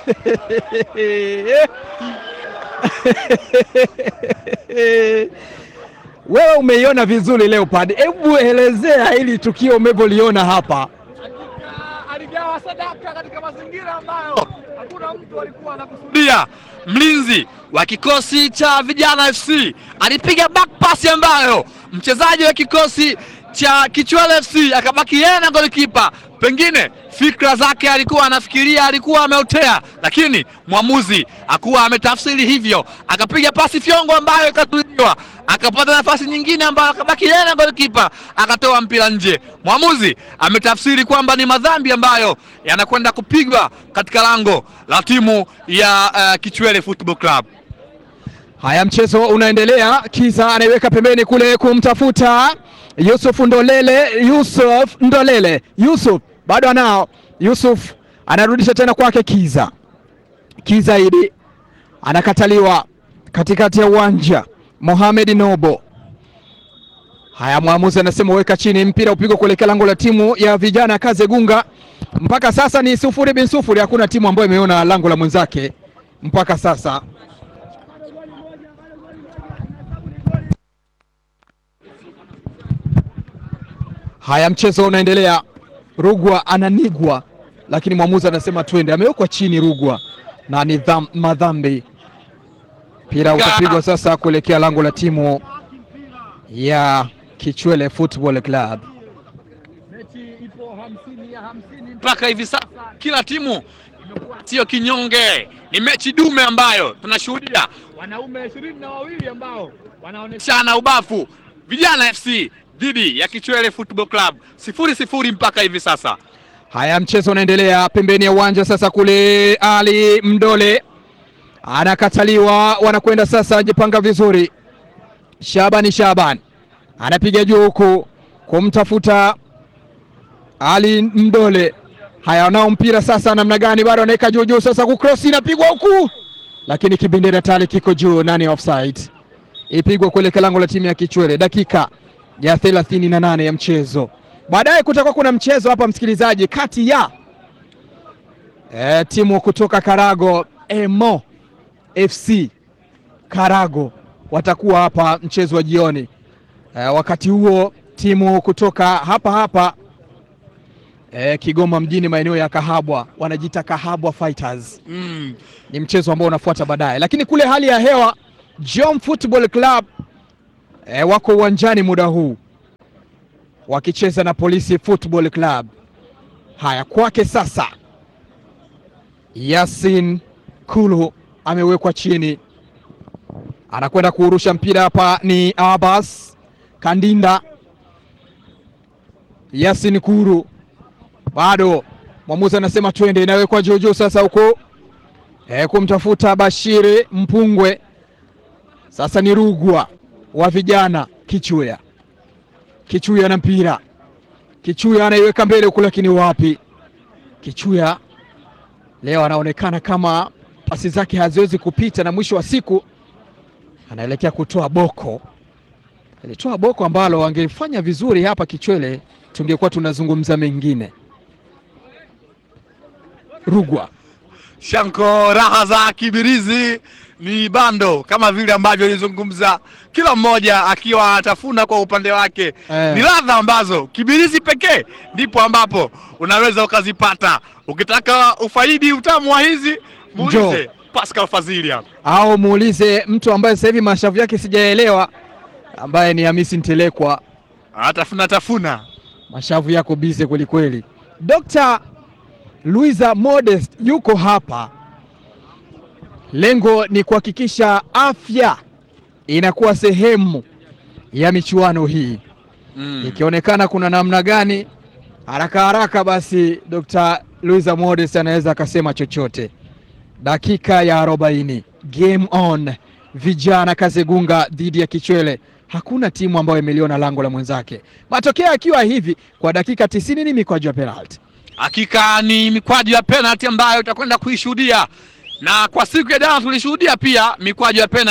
Speaker 2: wewe umeiona vizuri Leopard, hebu elezea hili tukio umevyoliona hapa.
Speaker 3: aligawa sadaka katika mazingira ambayo hakuna mtu alikuwa anakusudia. Mlinzi wa kikosi cha Vijana FC alipiga back pass ambayo mchezaji wa kikosi cha Kichwele FC akabaki yeye na golikipa. Pengine fikra zake alikuwa anafikiria alikuwa ameotea, lakini mwamuzi hakuwa ametafsiri hivyo, akapiga pasi fyongo ambayo ikatuliwa, akapata nafasi nyingine ambayo akabaki yeye na golikipa, akatoa mpira nje. Mwamuzi ametafsiri kwamba ni madhambi ambayo yanakwenda kupigwa katika lango la timu ya uh, Kichwele Football Club.
Speaker 2: Haya, mchezo unaendelea. Kiza anaiweka pembeni kule kumtafuta Yusuf Ndolele. Yusuf Ndolele, Yusuf bado anao. Yusuf anarudisha tena kwake Kiza. Kiza idi anakataliwa katikati ya uwanja. Mohamed Nobo. Haya, mwamuzi anasema weka chini, mpira upigwa kuelekea lango la timu ya vijana Kaze Gunga. Mpaka sasa ni sufuri bin sufuri, hakuna timu ambayo imeona lango la mwenzake mpaka sasa. Haya, mchezo unaendelea. Rugwa ananigwa, lakini mwamuzi anasema twende. Amewekwa chini Rugwa na ni dham- madhambi. Mpira utapigwa sasa kuelekea lango la timu ya Kichwele Football Club.
Speaker 3: mpaka hivi sasa kila timu imekuwa sio kinyonge, ni mechi dume ambayo tunashuhudia wanaume ishirini na wawili ambao wanaoneshana ubafu. Vijana FC dhidi ya Kichwele Football Club sifuri sifuri mpaka hivi sasa.
Speaker 2: Haya, mchezo unaendelea pembeni ya uwanja sasa. Kule Ali Mdole anakataliwa, wanakwenda sasa, jipanga vizuri. Shabani Shaban anapiga juu huku kumtafuta Ali Mdole. Haya, wanao mpira sasa, namna gani? Bado anaweka juu juu, sasa kucross inapigwa huku, lakini kibendera tayari kiko juu. Nani offside? Ipigwa kuelekea lango la timu ya Kichwele, dakika ya thelathini na nane ya mchezo. Baadaye kutakuwa kuna mchezo hapa msikilizaji, kati ya e, timu kutoka Karago Emo FC Karago watakuwa hapa mchezo wa jioni. E, wakati huo timu kutoka hapa hapa e, Kigoma mjini maeneo ya Kahabwa wanajiita Kahabwa Fighters.
Speaker 3: Mm.
Speaker 2: Ni mchezo ambao unafuata baadaye, lakini kule hali ya hewa Jom Football Club e, wako uwanjani muda huu wakicheza na Polisi Football Club. Haya, kwake sasa, Yasin Kulu amewekwa chini, anakwenda kuurusha mpira hapa. Ni Abbas Kandinda, Yasin Kuru bado, mwamuzi anasema twende, inawekwa juujuu sasa huko e, kumtafuta Bashiri Mpungwe. Sasa ni Rugwa wa vijana Kichuya Kichuya na mpira. Kichuya anaiweka mbele huku, lakini wapi? Kichuya leo anaonekana kama pasi zake haziwezi kupita, na mwisho wa siku anaelekea kutoa boko. Alitoa boko ambalo angefanya vizuri hapa Kichwele, tungekuwa tunazungumza mengine. Rugwa
Speaker 3: Shanko, raha za Kibirizi ni bando kama vile ambavyo ilizungumza, kila mmoja akiwa anatafuna kwa upande wake
Speaker 2: Eh.
Speaker 3: ni ladha ambazo Kibirizi pekee ndipo ambapo unaweza ukazipata. Ukitaka ufaidi utamu wa hizi, muulize Pascal Fazili hapa.
Speaker 2: au muulize mtu ambaye sasa hivi mashavu yake sijaelewa, ambaye ni Hamisi Ntelekwa.
Speaker 3: Anatafuna tafuna
Speaker 2: mashavu yako bize kwelikweli. Dr. Luisa Modest yuko hapa, lengo ni kuhakikisha afya inakuwa sehemu ya michuano hii.
Speaker 3: mm.
Speaker 2: Ikionekana kuna namna gani haraka haraka, basi Dr. Luisa Modest anaweza akasema chochote. Dakika ya arobaini, game on, vijana Kazegunga dhidi ya Kichwele. Hakuna timu ambayo imeliona lango la mwenzake. Matokeo yakiwa hivi kwa dakika tisini ni mikwaju ya penalti.
Speaker 3: Hakika ni mikwaju ya penalti ambayo utakwenda kuishuhudia, na kwa siku ya jana tulishuhudia pia mikwaju ya penalti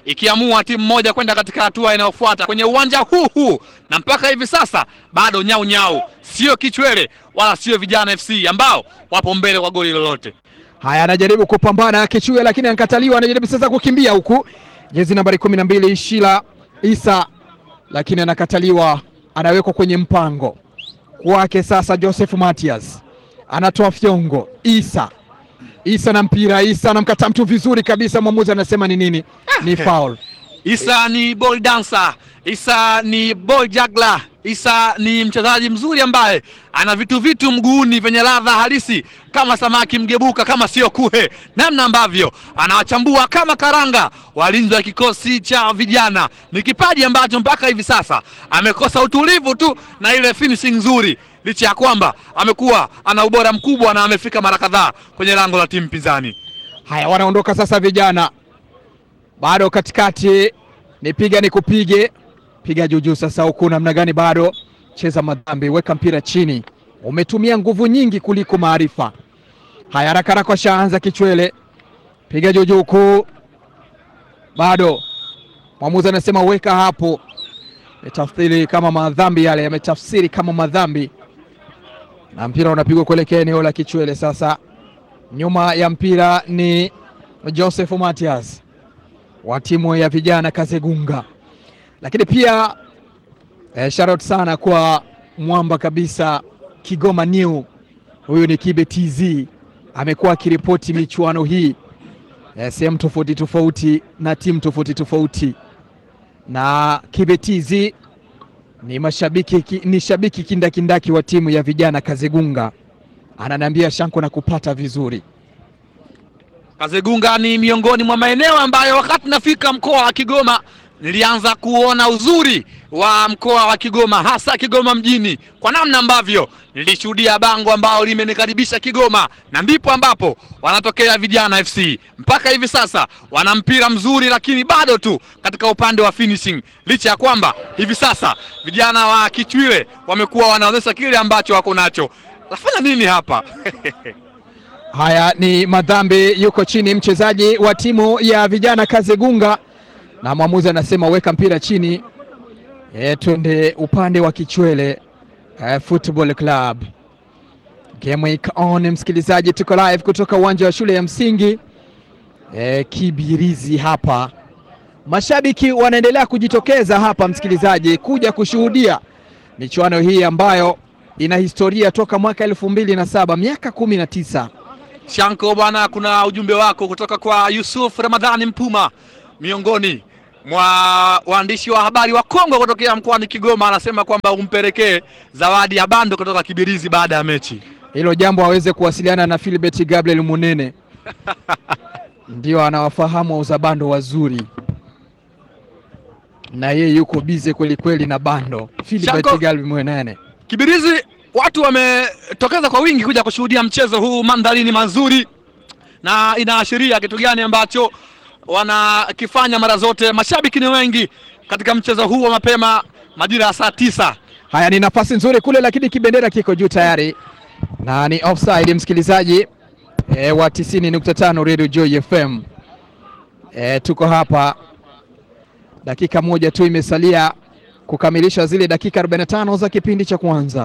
Speaker 3: ikiamua timu moja kwenda katika hatua inayofuata kwenye uwanja huu huu, na mpaka hivi sasa bado nyau nyau, sio Kichwele wala sio Vijana FC ambao wapo mbele kwa goli lolote.
Speaker 2: Haya, anajaribu kupambana Kichue, lakini ankataliwa. Anajaribu sasa kukimbia huku, jezi nambari kumi na mbili Shila Isa, lakini anakataliwa, anawekwa kwenye mpango kwake. Sasa Joseph Matias anatoa fyongo, Isa Isa na mpira, Isa anamkata mtu vizuri kabisa. Mwamuzi anasema ni nini? Ni foul.
Speaker 3: Isa ni ball dancer, Isa ni ball juggler, Isa ni mchezaji mzuri ambaye ana vitu vitu mguuni vyenye ladha halisi kama samaki mgebuka, kama sio kuhe, namna ambavyo anawachambua kama karanga walinzi wa kikosi cha vijana. Ni kipaji ambacho mpaka hivi sasa amekosa utulivu tu na ile finishing nzuri, licha ya kwamba amekuwa ana ubora mkubwa na amefika mara kadhaa kwenye lango la timu pinzani.
Speaker 2: Haya, wanaondoka sasa vijana, bado katikati, nipiga nikupige, piga juujuu. Sasa huku namna gani? Bado cheza madhambi, weka mpira chini, umetumia nguvu nyingi kuliko maarifa. Haya, haraka haraka, washaanza Kichwele, piga juujuu huku, bado mwamuzi anasema weka hapo. Metafsiri kama madhambi yale, yametafsiri kama madhambi, na mpira unapigwa kuelekea eneo la Kichwele sasa nyuma ya mpira ni Joseph Matias wa timu ya vijana Kazegunga, lakini pia eh, shout sana kwa mwamba kabisa Kigoma New, huyu ni Kibe TZ, amekuwa akiripoti michuano hii eh, sehemu tofauti tofauti na timu tofauti tofauti, na Kibe TZ ni mashabiki ki, ni shabiki kindakindaki wa timu ya vijana Kazegunga ananiambia Shanko na kupata vizuri.
Speaker 3: Kazegunga ni miongoni mwa maeneo ambayo wakati nafika mkoa wa Kigoma nilianza kuona uzuri wa mkoa wa Kigoma, hasa Kigoma mjini, kwa namna ambavyo nilishuhudia bango ambao limenikaribisha Kigoma, na ndipo ambapo wanatokea vijana FC. Mpaka hivi sasa wana mpira mzuri, lakini bado tu katika upande wa finishing, licha ya kwamba hivi sasa vijana wa Kichwile wamekuwa wanaonyesha kile ambacho wako nacho. Nafanya nini hapa?
Speaker 2: Haya ni madhambi, yuko chini mchezaji wa timu ya vijana Kazegunga, na mwamuzi anasema weka mpira chini. E, twende upande wa Kichwele e, Football Club. Game week on, msikilizaji, tuko live kutoka uwanja wa shule ya msingi e, Kibirizi hapa. Mashabiki wanaendelea kujitokeza hapa, msikilizaji, kuja kushuhudia michuano hii ambayo ina historia toka mwaka elfu mbili na saba miaka kumi na tisa.
Speaker 3: Shanko bwana, kuna ujumbe wako kutoka kwa Yusuf Ramadhani Mpuma, miongoni mwa waandishi wa habari wa Kongo kutokea mkoani Kigoma. Anasema kwamba umpelekee zawadi ya bando kutoka Kibirizi baada ya mechi.
Speaker 2: Hilo jambo aweze kuwasiliana na Philbert Gabriel Munene ndio anawafahamu wauza bando wazuri, na yeye yuko bize kweli kweli na bando. Philbert
Speaker 3: Shanko-
Speaker 2: Gabriel Munene
Speaker 3: Kibirizi watu wametokeza kwa wingi kuja kushuhudia mchezo huu, mandhari ni mazuri na inaashiria kitu gani ambacho wanakifanya mara zote. Mashabiki ni wengi katika mchezo huu wa mapema majira ya saa tisa.
Speaker 2: Haya, ni nafasi nzuri kule, lakini kibendera kiko juu tayari na ni offside, msikilizaji e, wa 90.5 Radio Joy FM. E, tuko hapa, dakika moja tu imesalia kukamilisha zile dakika 45 za kipindi cha kwanza.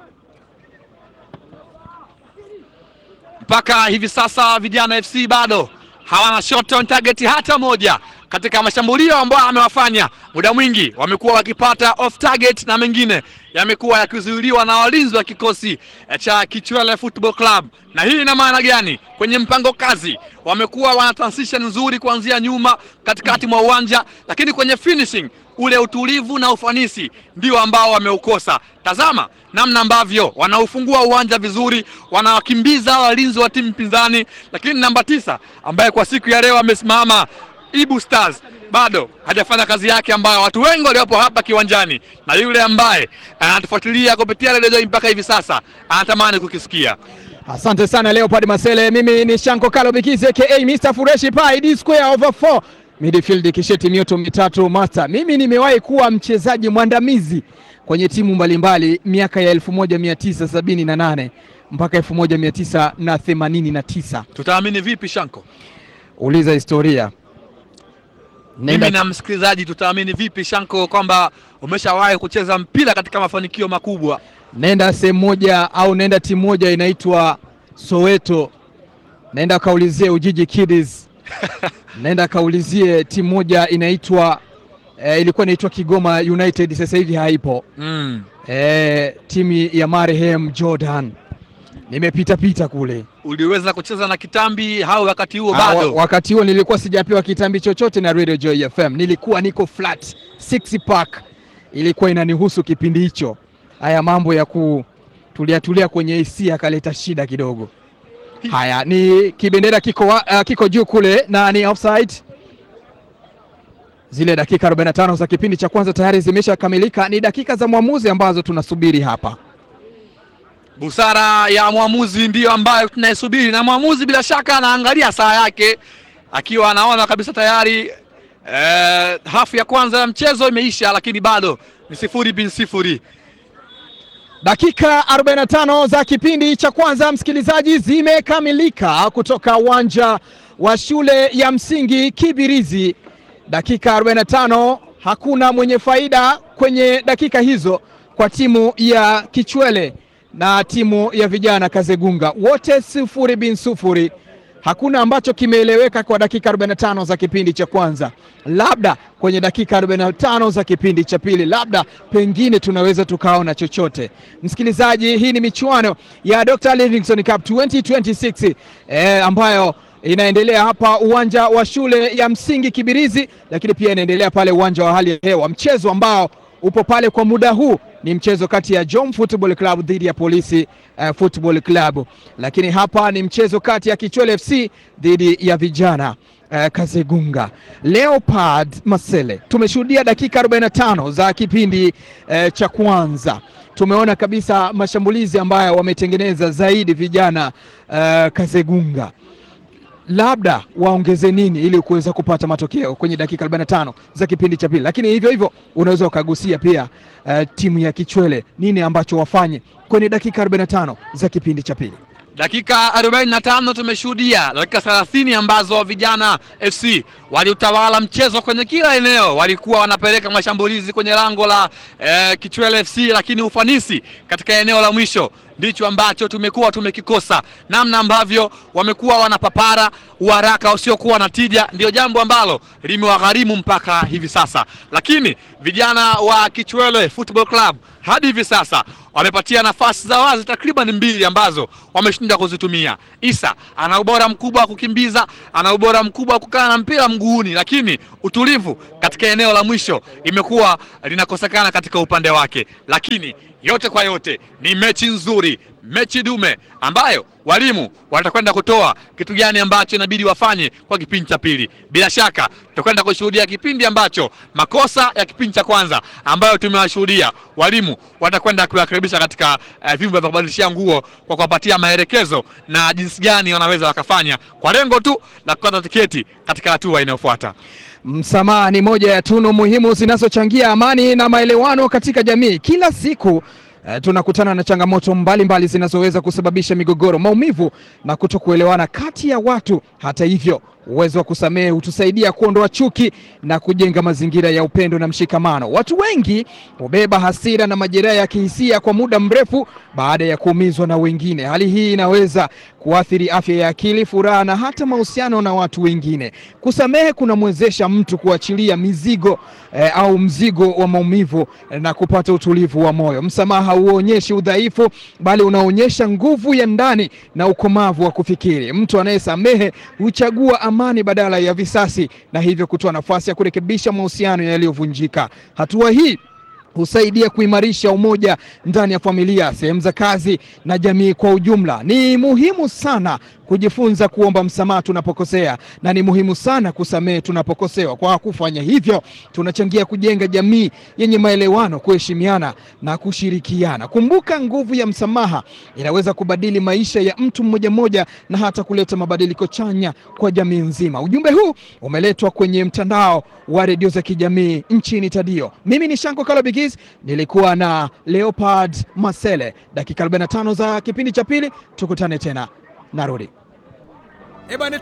Speaker 3: Mpaka hivi sasa vijana FC bado hawana shot on target hata moja katika mashambulio ambayo amewafanya. Muda mwingi wamekuwa wakipata off target na mengine yamekuwa yakizuiliwa na walinzi wa kikosi eh, cha Kichwele Football Club. Na hii ina maana gani? Kwenye mpango kazi wamekuwa wana transition nzuri kuanzia nyuma, katikati mwa uwanja, lakini kwenye finishing ule utulivu na ufanisi ndio ambao wameukosa. Tazama namna ambavyo wanaufungua uwanja vizuri, wanawakimbiza walinzi wa timu pinzani, lakini namba tisa ambaye kwa siku ya leo amesimama Ibu Stars bado hajafanya kazi yake ambayo watu wengi waliopo hapa kiwanjani na yule ambaye anatufuatilia kupitia redio Joy mpaka hivi sasa anatamani kukisikia.
Speaker 2: Asante sana Leopard Masele. Mimi ni Shanko Kalo Bikizi aka Mr Fureshi Pai D square over 4 midfield kisheti mioto mitatu master. Mimi nimewahi kuwa mchezaji mwandamizi kwenye timu mbalimbali miaka ya 1978 mpaka 1989.
Speaker 3: Tutaamini vipi Shanko?
Speaker 2: Uliza historia.
Speaker 3: Mimi
Speaker 2: Nenda-
Speaker 3: na msikilizaji tutaamini vipi Shanko kwamba umeshawahi kucheza mpira katika mafanikio makubwa?
Speaker 2: nenda sehemu moja au nenda timu moja inaitwa Soweto, naenda kaulizie Ujiji Kiddies, naenda kaulizie timu moja inaitwa eh, ilikuwa inaitwa Kigoma United, sasa hivi haipo.
Speaker 3: Mm.
Speaker 2: Eh, timu ya marehemu Jordan, nimepita pita kule.
Speaker 3: Uliweza kucheza na kitambi au wakati huo
Speaker 2: Ah,
Speaker 3: bado?
Speaker 2: wa- wakati huo nilikuwa sijapewa kitambi chochote na Radio Joy FM, nilikuwa niko flat six pack, ilikuwa inanihusu kipindi hicho. Haya mambo ya kutulia tulia kwenye AC akaleta shida kidogo. Haya, ni kibendera kiko, wa- ah, kiko juu kule na ni offside. Zile dakika 45 za kipindi cha kwanza tayari zimeshakamilika, ni dakika za mwamuzi ambazo tunasubiri hapa.
Speaker 3: Busara ya mwamuzi ndiyo ambayo tunaisubiri, na mwamuzi bila shaka anaangalia saa yake akiwa anaona kabisa tayari eh, hafu ya kwanza ya mchezo imeisha, lakini bado ni sifuri bin sifuri.
Speaker 2: Dakika 45 za kipindi cha kwanza msikilizaji, zimekamilika kutoka uwanja wa shule ya msingi Kibirizi. Dakika 45, hakuna mwenye faida kwenye dakika hizo kwa timu ya Kichwele na timu ya vijana Kazegunga, wote sufuri bin sufuri. Hakuna ambacho kimeeleweka kwa dakika 45 za kipindi cha kwanza. Labda kwenye dakika 45 za kipindi cha pili, labda pengine tunaweza tukaona chochote. Msikilizaji, hii ni michuano ya Dr. Livingstone Cup 2026 eh, ambayo inaendelea hapa uwanja wa shule ya msingi Kibirizi, lakini pia inaendelea pale uwanja wa hali ya hewa. Mchezo ambao upo pale kwa muda huu ni mchezo kati ya Jom Football Club dhidi ya Polisi uh, Football Club, lakini hapa ni mchezo kati ya Kichwele FC dhidi ya vijana uh, Kazegunga. Leopard Masele, tumeshuhudia dakika 45 za kipindi uh, cha kwanza. Tumeona kabisa mashambulizi ambayo wametengeneza zaidi vijana uh, Kazegunga labda waongeze nini ili kuweza kupata matokeo kwenye dakika 45 za kipindi cha pili, lakini hivyo hivyo unaweza ukagusia pia uh, timu ya Kichwele nini ambacho wafanye kwenye dakika 45 za kipindi cha pili.
Speaker 3: Dakika 45 tumeshuhudia dakika 30 ambazo vijana FC waliutawala mchezo kwenye kila eneo, walikuwa wanapeleka mashambulizi kwenye lango la eh, Kichwele FC, lakini ufanisi katika eneo la mwisho ndicho ambacho tumekuwa tumekikosa. Namna ambavyo wamekuwa wanapapara uharaka usiokuwa na tija, ndio jambo ambalo limewagharimu mpaka hivi sasa, lakini vijana wa Kichwele Football Club hadi hivi sasa wamepatia nafasi za wazi takriban mbili ambazo wameshindwa kuzitumia. Isa ana ubora mkubwa wa kukimbiza, ana ubora mkubwa wa kukaa na mpira mguuni, lakini utulivu katika eneo la mwisho imekuwa linakosekana katika upande wake. Lakini yote kwa yote ni mechi nzuri, mechi dume ambayo walimu watakwenda kutoa kitu gani ambacho inabidi wafanye kwa kipindi cha pili. Bila shaka tutakwenda kushuhudia kipindi ambacho makosa ya kipindi cha kwanza ambayo tumewashuhudia walimu watakwenda kuyakaribisha katika uh, vyumba vya kubadilishia nguo kwa kuwapatia maelekezo na jinsi gani wanaweza wakafanya kwa lengo tu la kukata tiketi katika hatua inayofuata.
Speaker 2: Msamaha ni moja ya tunu muhimu zinazochangia amani na maelewano katika jamii. Kila siku eh, tunakutana na changamoto mbalimbali zinazoweza kusababisha migogoro, maumivu na kutokuelewana kati ya watu. Hata hivyo, uwezo wa kusamehe hutusaidia kuondoa chuki na kujenga mazingira ya upendo na mshikamano. Watu wengi hubeba hasira na majeraha ya kihisia kwa muda mrefu baada ya kuumizwa na wengine. Hali hii inaweza kuathiri afya ya akili, furaha na hata mahusiano na watu wengine. Kusamehe kunamwezesha mtu kuachilia mizigo eh, au mzigo wa maumivu eh, na kupata utulivu wa moyo. Msamaha huonyeshi udhaifu, bali unaonyesha nguvu ya ndani na ukomavu wa kufikiri. Mtu anayesamehe huchagua amani badala ya visasi, na hivyo kutoa nafasi ya kurekebisha mahusiano yaliyovunjika. Hatua hii husaidia kuimarisha umoja ndani ya familia, sehemu za kazi na jamii kwa ujumla. Ni muhimu sana kujifunza kuomba msamaha tunapokosea na ni muhimu sana kusamehe tunapokosewa. Kwa kufanya hivyo, tunachangia kujenga jamii yenye maelewano, kuheshimiana na kushirikiana. Kumbuka, nguvu ya msamaha inaweza kubadili maisha ya mtu mmoja mmoja na hata kuleta mabadiliko chanya kwa jamii nzima. Ujumbe huu umeletwa kwenye mtandao wa redio za kijamii nchini Tadio. Mimi ni Shanko Kalobigis, nilikuwa na Leopard Masele. Dakika 45 za kipindi cha pili, tukutane tena, narudi.